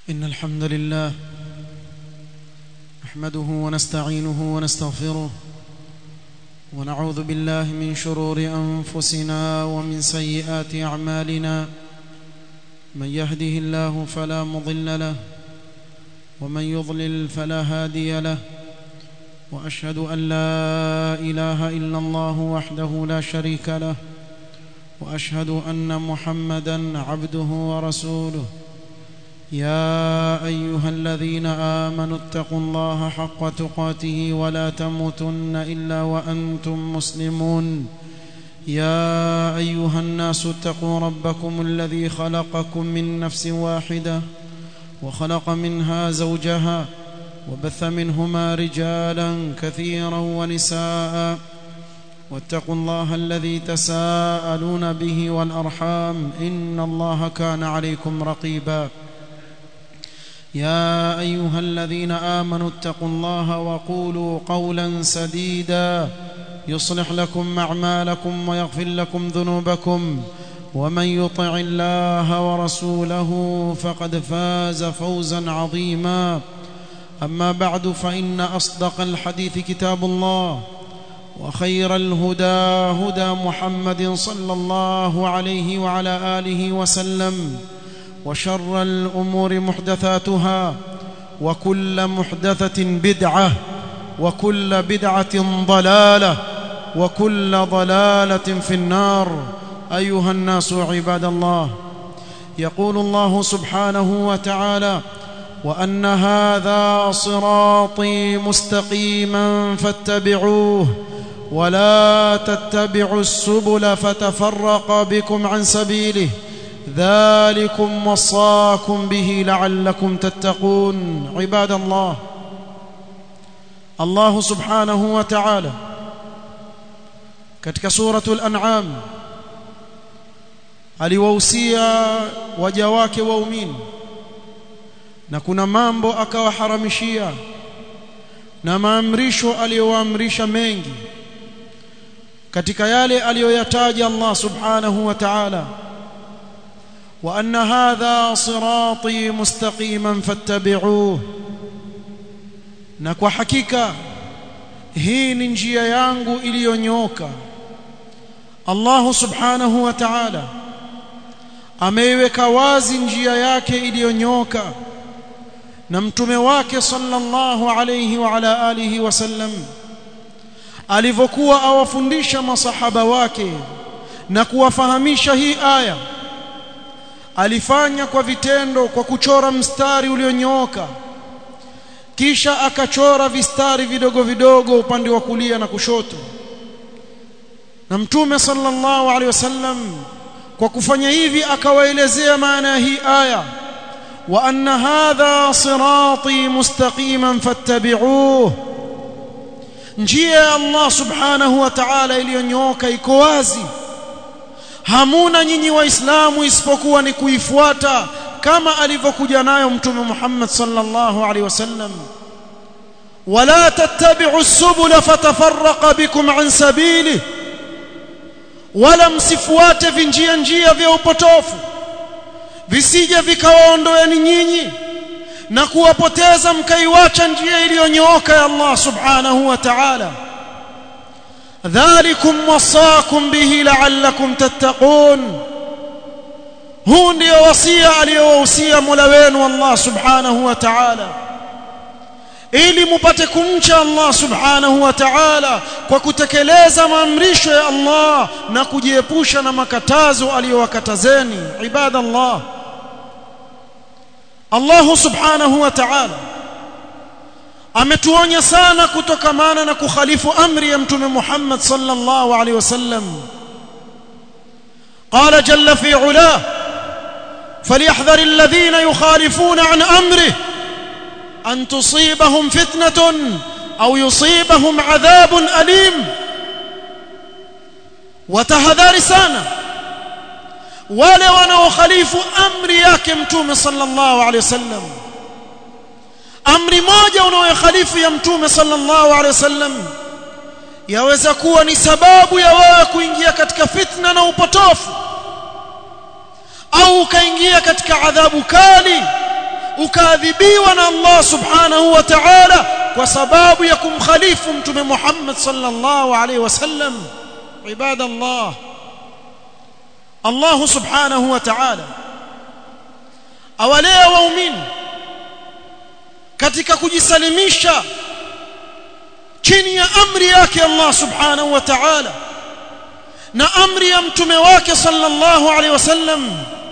إن الحمد لله نحمده ونستعينه ونستغفره ونعوذ بالله من شرور أنفسنا ومن سيئات أعمالنا من يهده الله فلا مضل له ومن يضلل فلا هادي له وأشهد أن لا إله إلا الله وحده لا شريك له وأشهد أن محمدا عبده ورسوله يا ايها الذين امنوا اتقوا الله حق تقاته ولا تموتن الا وانتم مسلمون يا ايها الناس اتقوا ربكم الذي خلقكم من نفس واحده وخلق منها زوجها وبث منهما رجالا كثيرا ونساء واتقوا الله الذي تساءلون به والارحام ان الله كان عليكم رقيبا يا ايها الذين امنوا اتقوا الله وقولوا قولا سديدا يصلح لكم اعمالكم ويغفر لكم ذنوبكم ومن يطع الله ورسوله فقد فاز فوزا عظيما اما بعد فان اصدق الحديث كتاب الله وخير الهدى هدى محمد صلى الله عليه وعلى اله وسلم وشر الامور محدثاتها وكل محدثه بدعه وكل بدعه ضلاله وكل ضلاله في النار ايها الناس عباد الله يقول الله سبحانه وتعالى وان هذا صراطي مستقيما فاتبعوه ولا تتبعوا السبل فتفرق بكم عن سبيله ذلكم وصاكم به لعلكم تتقون عباد الله الله سبحانه وتعالى katika suratul an'am aliwahusia waja wake waumini na kuna mambo akawaharamishia na maamrisho aliyowaamrisha mengi katika yale aliyoyataja Allah subhanahu wa ta'ala وان هذا صراطي مستقيما فاتبعوه na kwa hakika hii ni njia yangu iliyonyoka Allah subhanahu wa ta'ala ameiweka wazi njia yake iliyonyoka na mtume wake sallallahu alayhi wa ala alihi wasallam alivyokuwa awafundisha masahaba wake na kuwafahamisha hii aya alifanya kwa vitendo kwa kuchora mstari ulionyooka kisha akachora vistari vidogo vidogo upande wa kulia na kushoto na mtume sallallahu alaihi wasallam kwa kufanya hivi akawaelezea maana ya hii aya wa anna hadha sirati mustaqiman fattabi'uhu njia ya Allah subhanahu wa ta'ala iliyonyooka iko wazi hamuna nyinyi waislamu isipokuwa ni kuifuata kama alivyokuja nayo mtume Muhammad sallallahu alaihi wasallam wala tattabi'u subula fatafarraqa bikum an sabili wala msifuate vinjia njia vya upotofu visije vikawaondoeni nyinyi na kuwapoteza mkaiwacha njia iliyonyooka ya Allah subhanahu wa ta'ala ذلكم وصاكم به لعلكم تتقون huu ndio wasia aliyowahusia Mola wenu Allah Subhanahu wa Ta'ala ili mupate kumcha Allah Subhanahu wa Ta'ala kwa kutekeleza maamrisho ya Allah na kujiepusha na makatazo aliyowakatazeni ibadallah Allah Subhanahu wa Ta'ala ametuonya sana kutokamana na kukhalifu amri ya mtume Muhammad sallallahu alaihi wasallam قال جل في علاه فليحذر الذين يخالفون عن امره ان تصيبهم فتنه او يصيبهم عذاب اليم وتهذر sana wale wanaokhalifu amri yake mtume sallallahu alaihi wasallam amri moja unayokhalifu ya mtume sallallahu alaihi wasallam yaweza kuwa ni sababu ya wewe kuingia katika fitna na upotofu au ukaingia katika adhabu kali ukaadhibiwa na Allah subhanahu wa ta'ala kwa sababu ya kumkhalifu mtume Muhammad sallallahu alaihi wasallam ibadallah Allah subhanahu wa ta'ala awalea waumini katika kujisalimisha chini ya amri yake Allah subhanahu wa ta'ala na amri ya mtume wake sallallahu alaihi wasallam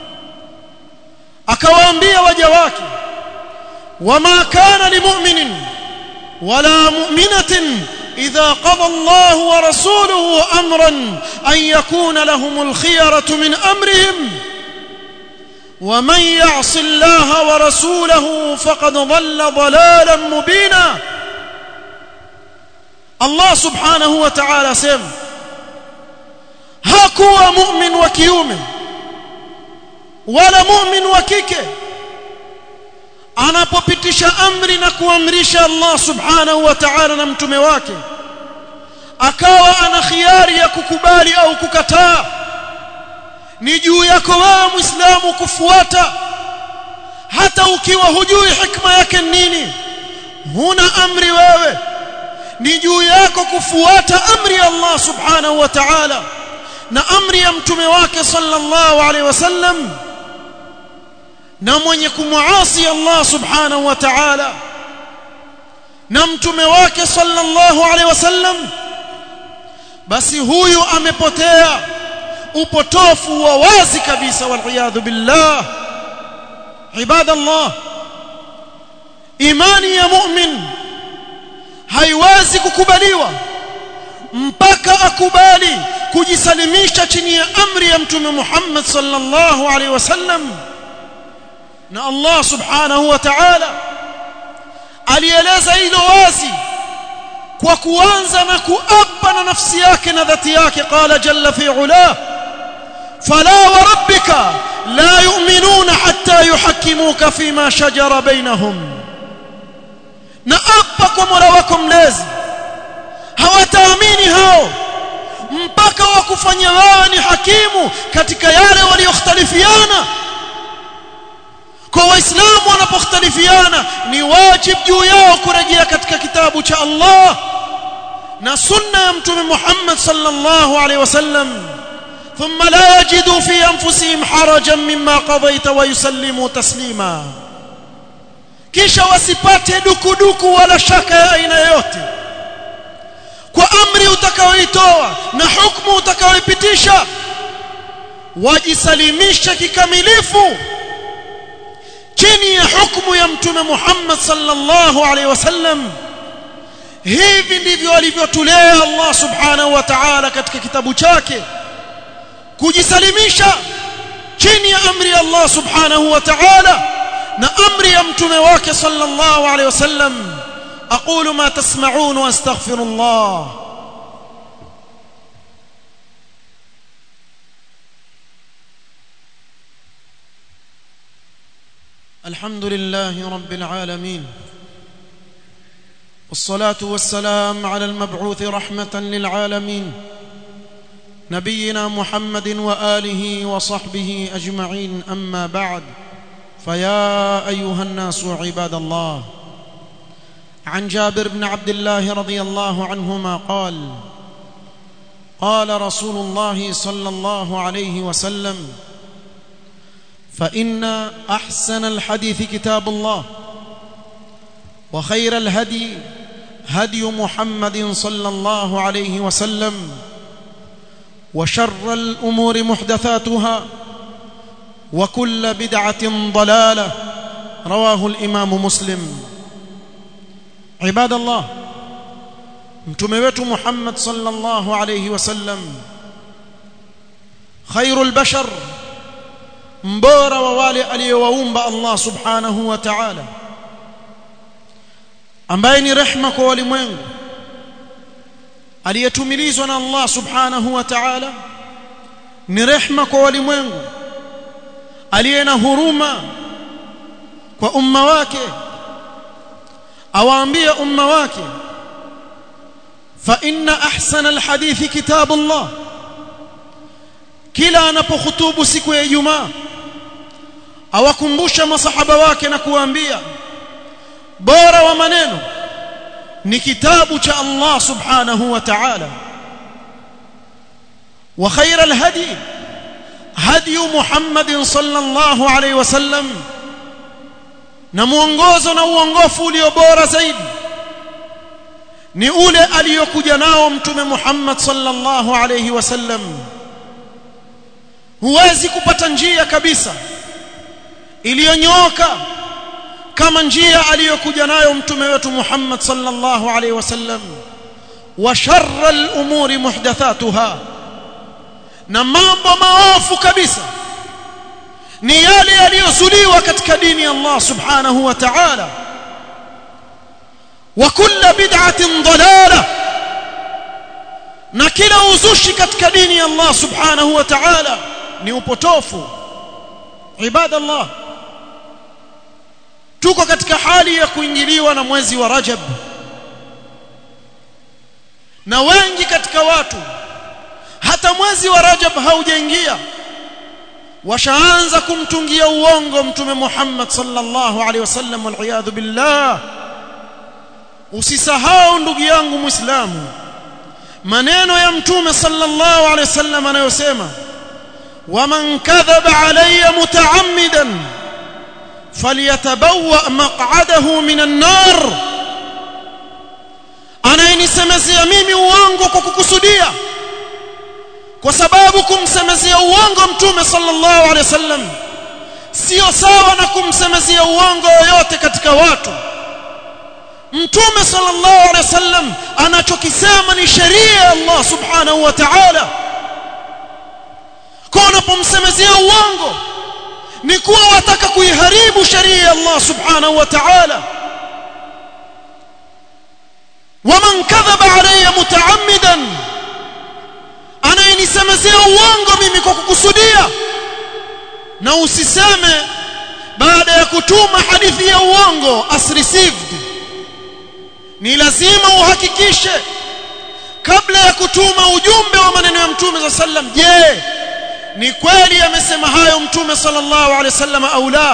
akawaambia waja wake wama kana limu'minin wala mu'minatin idha qada Allah wa rasuluhu amran an yakuna lahumul khiyaratu min amrihim ومن يعص الله ورسوله فقد ضل ضلالا مبينا الله سبحانه وتعالى سم hakuwa mu'min wa kiume wala mu'min wa kike anapopitisha amri na kuamrisha Allah subhanahu wa ta'ala na mtume wake akawa ana khiari ya kukubali au kukataa ni juu yako wewe muislamu kufuata hata ukiwa hujui hikma yake nini huna amri wewe ni juu yako kufuata amri ya Allah subhanahu wa ta'ala na amri ya mtume wake sallallahu alaihi wasallam na mwenye kumuasi Allah subhanahu wa ta'ala na mtume wake sallallahu alaihi wasallam basi huyu amepotea upotofu wa wazi kabisa waliyadhu billah ibadallah imani ya mu'min haiwezi kukubaliwa mpaka akubali kujisalimisha chini ya amri ya mtume Muhammad sallallahu alaihi wasallam na Allah subhanahu wa ta'ala alieleza hilo wazi kwa kuanza na kuapa na nafsi yake na dhati yake qala jalla fi ulah fala wa rabbika la yu'minuna hatta yuhakkimuka fima shajara bainahum na apa kwa Mola wako mlezi hawataamini hao mpaka wakufanya wao ni hakimu katika yale waliyokhtalifiana kwa waislamu wanapokhtalifiana ni wajib juu yao kurejea katika kitabu cha Allah na sunna ya mtume Muhammad sallallahu alaihi wasallam ثم لا يجدوا في انفسهم حرجا مما قضيت ويسلموا تسليما kisha wasipate dukuduku wala shaka ya aina yote kwa amri utakayoitoa na hukumu utakayoipitisha wajisalimisha kikamilifu chini ya hukumu ya mtume Muhammad sallallahu alaihi wasallam hivi ndivyo alivyotulea Allah subhanahu wa ta'ala katika kitabu chake kujisalimisha chini ya amri ya Allah subhanahu wa ta'ala na amri ya mtume wake sallallahu alaihi wasallam aqulu ma tasma'un wa astaghfirullah الحمد لله رب العالمين والصلاه والسلام على المبعوث رحمه للعالمين نبينا محمد واله وصحبه اجمعين اما بعد فيا ايها الناس عباد الله عن جابر بن عبد الله رضي الله عنهما قال قال رسول الله صلى الله عليه وسلم فان احسن الحديث كتاب الله وخير الهدي هدي محمد صلى الله عليه وسلم وشر الامور محدثاتها وكل بدعه ضلاله رواه الامام مسلم عباد الله mtume wetu Muhammad sallallahu alayhi wasallam khairul bashar mbora wa wale aliyowaumba Allah subhanahu wa ta'ala ambaye ni rehma kwa walimwengu aliyetumilizwa na Allah subhanahu wa ta'ala ni rehma kwa walimwengu aliye na huruma kwa umma wake awaambia umma wake fa inna ahsana alhadithi kitabullah kila anapokhutubu siku ya Ijumaa awakumbusha masahaba wake na kuwaambia bora wa maneno ni kitabu cha Allah subhanahu wa ta'ala wa khayra alhadi hadi Muhammad sallallahu alayhi wasallam na muongozo na uongofu ulio bora zaidi ni ule aliyokuja nao mtume Muhammad sallallahu alayhi wasallam huwezi kupata njia kabisa iliyonyooka kama njia aliyokuja nayo mtume wetu Muhammad sallallahu alayhi wasallam wa sharra al-umuri muhdathatuha na mambo maofu kabisa ni yale yaliyozuliwa katika dini ya Allah subhanahu wa ta'ala wa kullu bid'atin dalalah na kila uzushi katika dini ya Allah subhanahu wa ta'ala ni upotofu ibadallah tuko katika hali ya kuingiliwa na mwezi wa Rajab na wengi katika watu hata mwezi wa Rajab haujaingia washaanza kumtungia uongo mtume Muhammad sallallahu alaihi wasallam wal billah usisahau ndugu yangu muislamu maneno ya mtume sallallahu alaihi wasallam anayosema waman kadhaba alayya mutaammidan falyatabawwa maq'adahu minan nar anayenisemezea mimi uongo kwa kukusudia kwa sababu kumsemezea uongo mtume sallallahu alaihi wasallam sio sawa na kumsemezea uongo yoyote katika watu mtume sallallahu alaihi wasallam anachokisema ni sheria ya Allah subhanahu wa ta'ala kwa unapomsemezea uongo ni kuwa wataka kuiharibu sheria ya Allah subhanahu wa ta'ala waman kadhaba alayya mutaammidan anayenisemezea uongo mimi kwa kukusudia na usiseme baada ya kutuma hadithi ya uongo as received ni lazima uhakikishe kabla ya kutuma ujumbe wa maneno ya mtume za sallam je ni kweli amesema hayo mtume sallallahu alaihi wasallam au la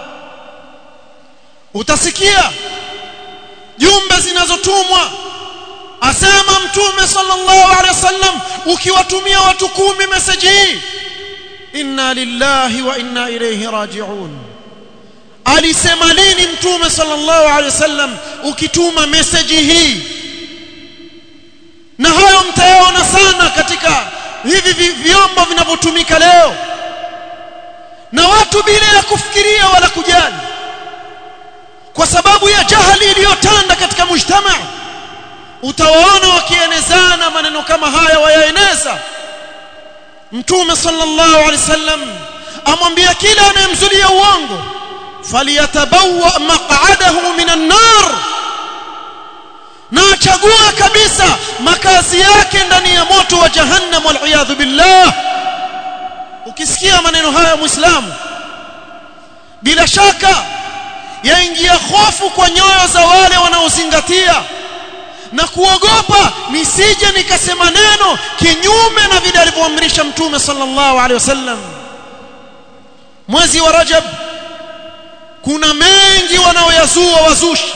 utasikia jumbe zinazotumwa asema mtume sallallahu alaihi wasallam ukiwatumia watu kumi message hii inna lillahi wa inna ilayhi raji'un alisema lini mtume sallallahu alaihi wasallam ukituma message hii na hayo mtayaona sana katika hivi vyombo vinavyotumika leo na watu bila ya kufikiria wala kujali kwa sababu ya jahali iliyotanda katika mujtama utawaona wakienezana maneno kama haya wayaeneza mtume sallallahu alaihi wasallam amwambia kila anayemzulia uongo faliyatabawa maq'adahu minan nar na achague kabisa makazi yake ndani ya moto wa jahannam wal billah ukisikia maneno haya muislamu bila shaka yaingia hofu kwa nyoyo za wale wanaozingatia na kuogopa nisije nikasema neno kinyume na vile alivyoamrisha mtume sallallahu alaihi wasallam mwezi wa rajab kuna mengi wanaoyazua wazushi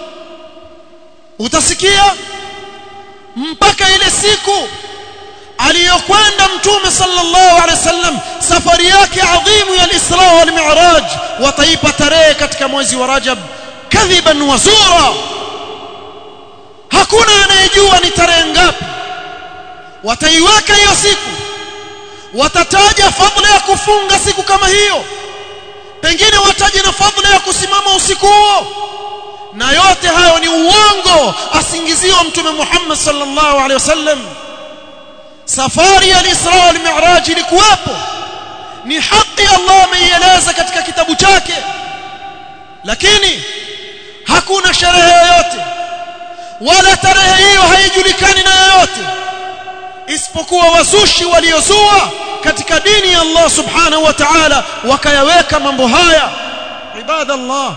utasikia mpaka ile siku aliyokwenda mtume sallallahu alaihi wasallam safari yake adhimu ya al-Isra wal Mi'raj wataipa tarehe katika mwezi wa Rajab kadhiban wa zura hakuna anayejua ni tarehe ngapi wataiweka hiyo siku watataja fadhila ya kufunga siku kama hiyo pengine wataje na fadhila ya kusimama usiku huo na yote hayo ni uongo asingiziwa mtume Muhammad sallallahu alaihi wasallam safari ya al-Isra wal Mi'raj ilikuwepo ni haki Allah ameieleza katika kitabu chake lakini hakuna sherehe yoyote wala tarehe hiyo haijulikani na yoyote isipokuwa wazushi waliozua katika dini ya Allah subhanahu wa ta'ala wakayaweka mambo haya ibadallah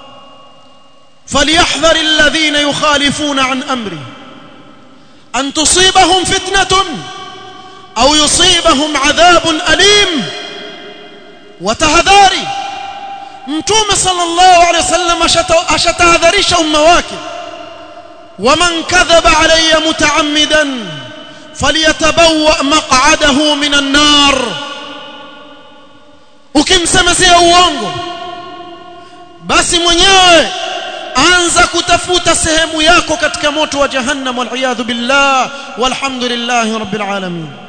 فليحذر الذين يخالفون عن امره ان تصيبهم فتنه او يصيبهم عذاب اليم وتهذاري mtume sallallahu alaihi wasallam ashatahadharisha umma wake waman kadhaba alayya mutaammidan falyatabawwa maq'adahu minan nar ukimsemezea uongo basi mwenyewe anza kutafuta sehemu yako katika moto wa jahannam wal billah walhamdulillahi rabbil alamin